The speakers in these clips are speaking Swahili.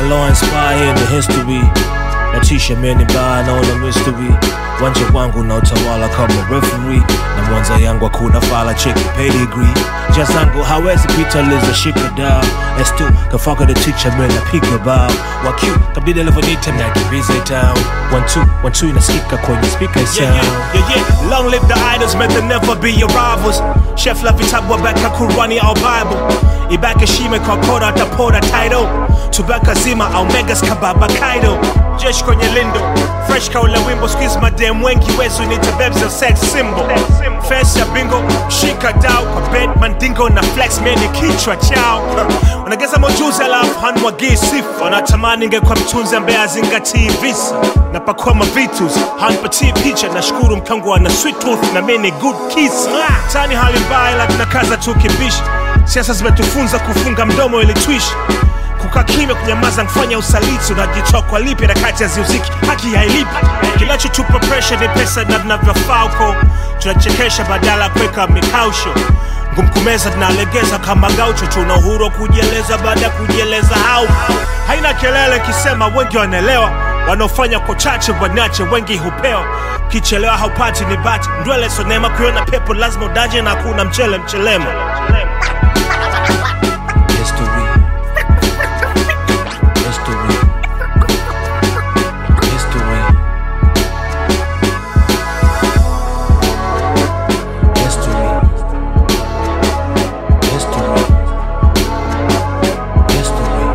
law inspire in the history natisha meni mbaya naona mystery wanja wangu na utawala kama referee na mwanza yangu hakuna fala cheki pedigree ja zangu hawezi pita liza shika dao s2 kafaka the teacher man napiga bao waq kabdida levonita nakimbiza town one two one two inasikika kwenye speaker sound Yeah, yeah, yeah, yeah. Long live the idols, may they never be your rivals. Chef la vitabu wabeka Kurani au Bible. Ibaka shime kwa kora tapora title. Tubaka zima au megas kababa kaido. Jesh kwenye lindo. Fresh kaula wimbo squeeze madem wengi wezu nita babes a sex symbol. Face ya bingo, shika dao kwa bed mandingo na flex meni kichwa chao. Wanageza mojuzi alafu hanwagii sifa. Wanatamani ingekuwa mtunzi ambaye azingatii visa. Napakua mavitus, hanpatii picha nashukuru mkangu ana sweet tooth na mimi ni good kiss. Tani hali mbaya ila tunakaza tu kibishi. Siasa zimetufunza kufunga mdomo ili tuishi kukaa kimya kunyamaza kufanya usaliti unajitoa kwa lipi na kati ya ziuziki haki hailipi kinachotupa presha ni pesa na vinavyofaa huko tunachekesha badala ya kuweka mikausho ngumkumeza tunalegeza kama gaucho tuna uhuru wa kujieleza baada ya kujieleza au haina kelele kisema wengi wanaelewa wanaofanya kwa chache wanache wengi hupewa kichelewa haupati ni bati ndwele sonema kuiona pepo lazima udaje na hakuna mchele mchelemo history history history history history history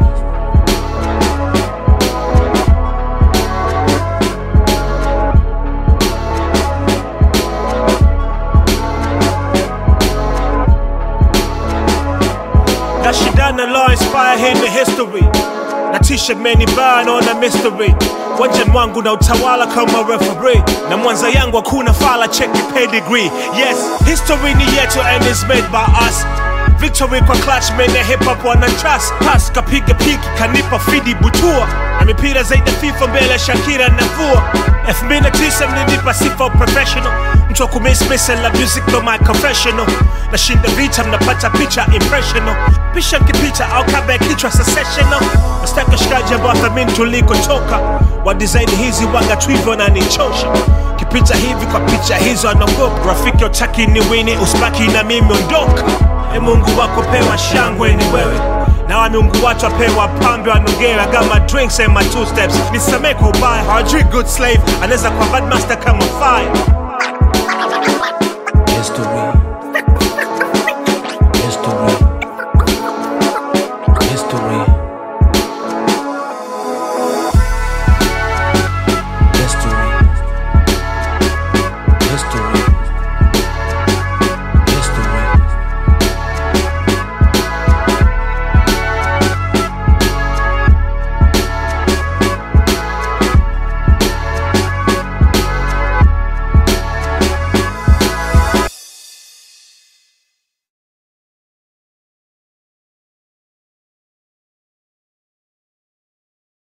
nashindana law inspire hii ni history na t-shirt meni baa naona mystery wanja mwangu na utawala kama referee na mwanza yangu hakuna fala cheki pedigree yes history ni yetu and is made by us victory kwa clutch mene hip hop wana trust pass kapiga piki kanipa fidi butua na mipira zaidi ya fifa mbele ya shakira na vua 2009 mlinipa sifa professional mtu wa kumismisa la music ndo my confessional nashinda vita mnapata picha impressional pisha nkipita au kabla ya kichwa secessional nastaka shikaji ambao thamini tulikotoka wa design hizi waga twivyo na nichosha kipita hivi kwa picha hizo anaogopa rafiki utaki ni wini usibaki na mimi ondoka e mungu wako pewa shangwe ni wewe na wa miungu watu wapewa pambe wanongera kama drinks and my two steps nisamee kwa ubaya hawajui good slave anaweza kwa bad master kama fire